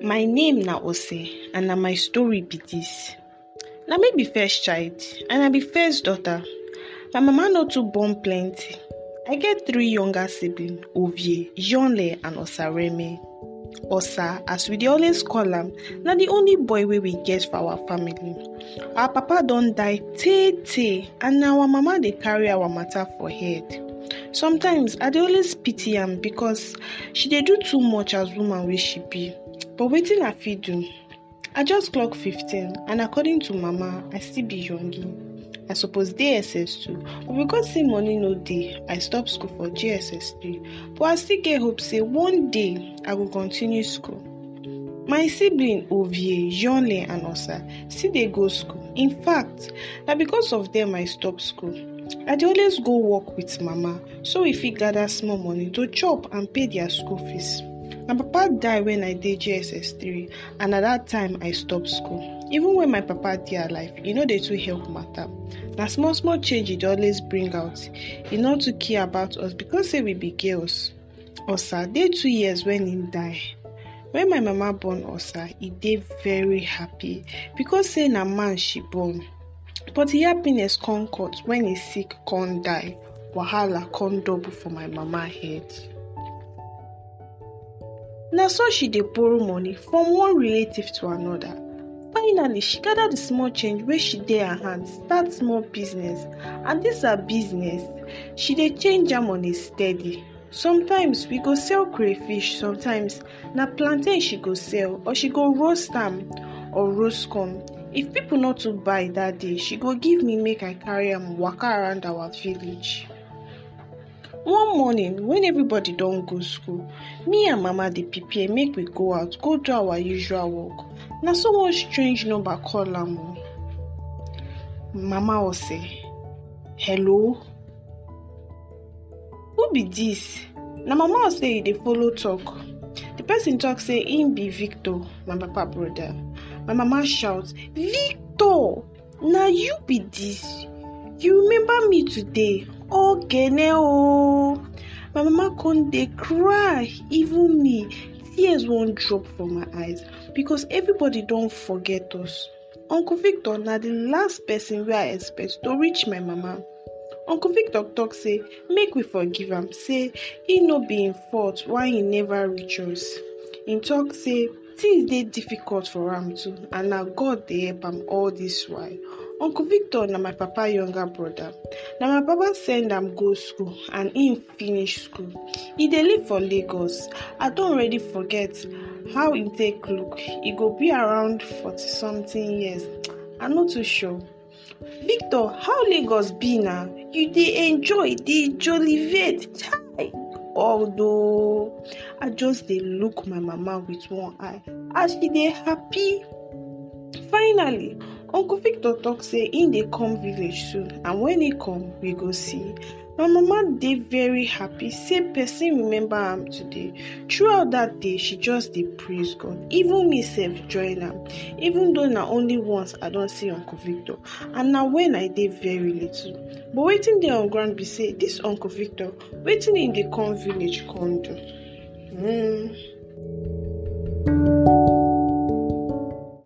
My name na Ose and na my story be dis. Na me be first child and I be first daughter. My mama no too born plenty. I get three younger siblings Ovie, Yonle and Osareme. Osa as we dey always call am na the only boy wey we get for our family. Our papa don die tey tey and na our mama dey carry our matter for head. Sometimes I dey always pity am because she dey do too much as woman wey she be but wetin I fit do? I just clock 15 and according to mama I still be youngie. I suppose dey SS2 but because say money no dey I stop school for JSS3 but I still get hope say one day I go continue school. My sibling Ovie, Yonle and Osa still dey go school. In fact, na because of dem I stop school. I dey always go work with mama so we fit gather small money to chop and pay their school fees. My papa die when I dey JSS3 and na that time I stop school. Even when my papa dey alive, e no dey too help matter. Na small small change e dey always bring out. E no too care about us because say we be girls. Osa dey two years when im die. When my mama born Osa, e dey very happy because say na man she born. But the happiness come cut when e sick come die. Wahala come double for my mama head. Na so she dey borrow money from one relative to another. Finally, she gather the small change wey she dey her hand start small business and dis her business, she dey change am on a steady. Sometimes we go sell crayfish, sometimes na plantain she go sell or she go roast am or roast corn. If people no too buy that day, she go give me make I carry am waka around our village. One morning when everybody don go school, me and mama dey prepare make we go out go do our usual work. Na so one strange number call am o. Mama Ose, hello? Who be dis? Na mama Ose you dey follow talk. The person talk say im be Victor, my papa brother. My mama shout, Victor! Na you be dis? You remember me today? Ogene o! My mama come dey cry, even me, tears wan drop from my eyes because everybody don forget us. Uncle Victor na the last person wey I expect to reach my mama. Uncle Victor talk say make we forgive am say e no be im fault why e never reach us. Im talk say things dey difficult for am too and na God dey help am all dis while. Uncle Victor na my papa younger brother. Na my papa send am go school and im finish school. E dey live for Lagos. I don already forget how im take look. E go be around forty something years. I no too sure. Victor, how Lagos be na? You dey enjoy, dey jollificate. Chai! Although I just dey look my mama with one eye as she dey happy. Finally, Uncle Victor talk say im dey come village soon and when e come, we go see. My mama dey very happy say person remember am today. Throughout that day, she just dey praise God. Even me sef join am. Even though na only once I don see Uncle Victor and na when I dey very little. But wetin dey on ground be say dis Uncle Victor, wetin im dey come village come do? Hmm.